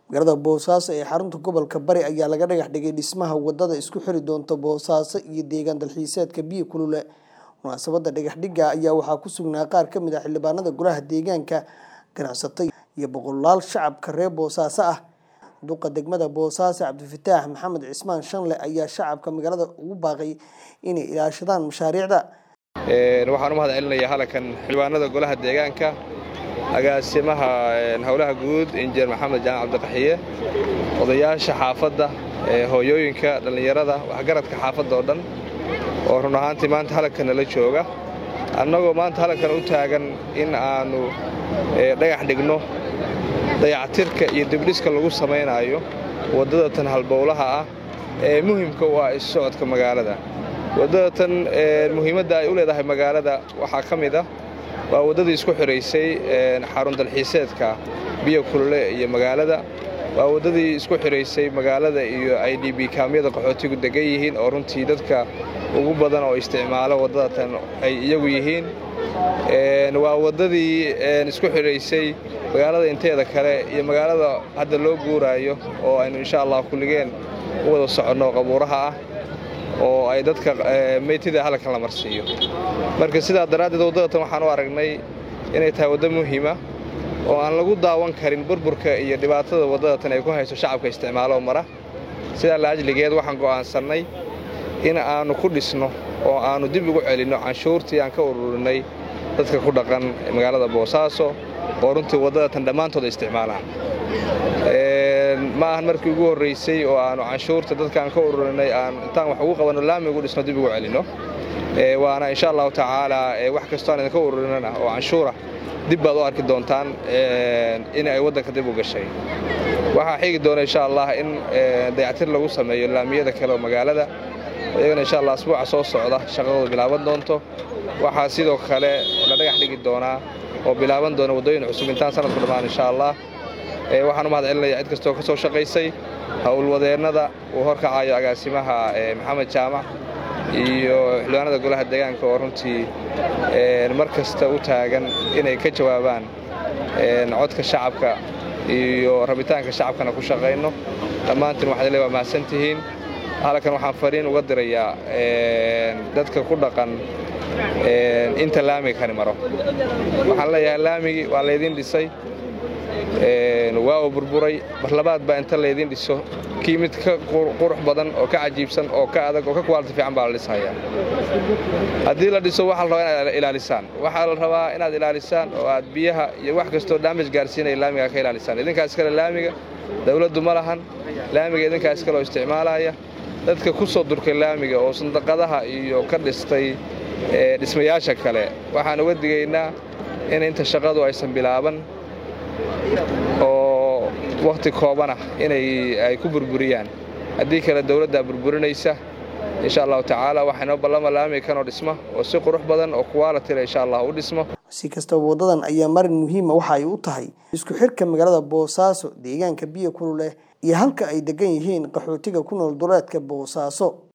magaalada boosaaso ee xarunta gobolka bari ayaa laga dhagax dhigay dhismaha wadada isku xiri doonta boosaaso iyo deegaan dalxiiseedka biyo kulule munaasabada dhagax dhiga ayaa waxaa ku sugnaa qaar ka mid ah xildhibaanada golaha deegaanka ganacsato iyo boqolaal shacabka reer boosaaso ah duqa degmada boosaaso cabdifataax maxamed cismaan shanle ayaa shacabka magaalada ugu baaqay inay ilaashadaan mashaariicda waxaan u mahad celinayaa halkan xildhibaanada golaha deegaanka agaasimaha howlaha guud injineer maxamed jaan cabdiqaxiye odayaasha xaafadda hooyooyinka dhallinyarada waxgaradka xaafadda oo dhan oo run ahaantii maanta halkan nala jooga annagoo maanta halkan u taagan in aannu dhagax dhigno dayactirka iyo dibdhiska lagu samaynaayo waddada tan halbowlaha ah ee muhimka u ah issocodka magaalada waddada tan muhiimadda ay u leedahay magaalada waxaa ka mid ah waa waddadii isku xidhaysay xarun dalxiiseedka biyo kulule iyo magaalada waa waddadii isku xidhaysay magaalada iyo i d b kaamyada qaxootigu degan yihiin oo runtii dadka ugu badan oo isticmaalo waddada tan ay iyagu yihiin waa waddadii isku xidhaysay magaalada inteeda kale iyo magaalada hadda loo guuraayo oo aynu insha allah kulligeen u wada soconno qabuuraha ah oo ay dadka meytida halkan la marsiiyo marka sidaa daraaddeed waddadatan waxaan u aragnay inay tahay waddo muhiima oo aan lagu daawan karin burburka iyo dhibaatada waddadatan ay ku hayso shacabka isticmaalo mara sidaa laajligeed waxaan go'aansannay in aannu ku dhisno oo aannu dib ugu celinno canshuurtii aan ka ururinay dadka ku dhaqan magaalada boosaaso oo runtii waddadatan dhammaantooda isticmaalaan ma ahan markii ugu horraysay oo aannu canshuurta dadkaan ka ururinay aan intaan wax ugu qabanno laami ugu dhisno dib ugu celinno waana insha allahu tacaalaa wax kastoo aan idinka ururinana oo canshuura dib baad u arki doontaan in ay waddanka dib u gashay waxaa xigi doona insha allah in dayactir lagu sameeyo laamiyada kale oo magaalada iyagana insha allah asbuuca soo socda shaqadooda bilaaban doonto waxaa sidoo kale la dhagax dhigi doonaa oo bilaaban doona waddooyin cusub intaan sanadku dhammaan insha allah waxaan u mahad celinaya cid kastoo ka soo shaqaysay howlwadeennada uu horkacayo agaasimaha maxamed jaamac iyo xildhibaanada golaha deegaanka oo runtii mar kasta u taagan inay ka jawaabaan codka shacabka iyo rabitaanka shacabkana ku shaqayno dhammaantiin waxaad le waa mahadsan tihiin halkan waxaan fariin uga dirayaa dadka ku dhaqan inta laamiga kani maro waxaan leeyahay laamigii waa laydin dhisay waa uu burburay marlabaad baa inta laydin dhiso kii mid ka qurux badan oo ka cajiibsan oo ka adag oo ka kwaaliti fiican baa la dhishayaa haddii la dhiso waxaa la rabaa inaad ilaalisaan waxaa la rabaa inaad ilaalisaan oo aad biyaha iyo wax kastoo daamaj gaarsiinaya laamiga ka ilaalisaan idinkaa iskale laamiga dawladdu ma lahan laamiga idinkaa iskale oo isticmaalaya dadka ku soo durkay laamiga oo sandaqadaha iyo ka dhistay dhismayaasha kale waxaan uga digaynaa in inta shaqadu aysan bilaaban oo wakhti koobanah inay ay ku burburiyaan haddii kale dawladdaa burburinaysa insha allahu tacaala waxaa inoo ballama laamiga kanoo dhisma oo si qurux badan oo kuwaalitila insha allah u dhismo si kastaba waddadan ayaa marin muhiima waxa ay u tahay isku xirka magaalada boosaaso deegaanka biyo kululeh iyo halka ay degan yihiin qaxootiga ku nool duleedka boosaaso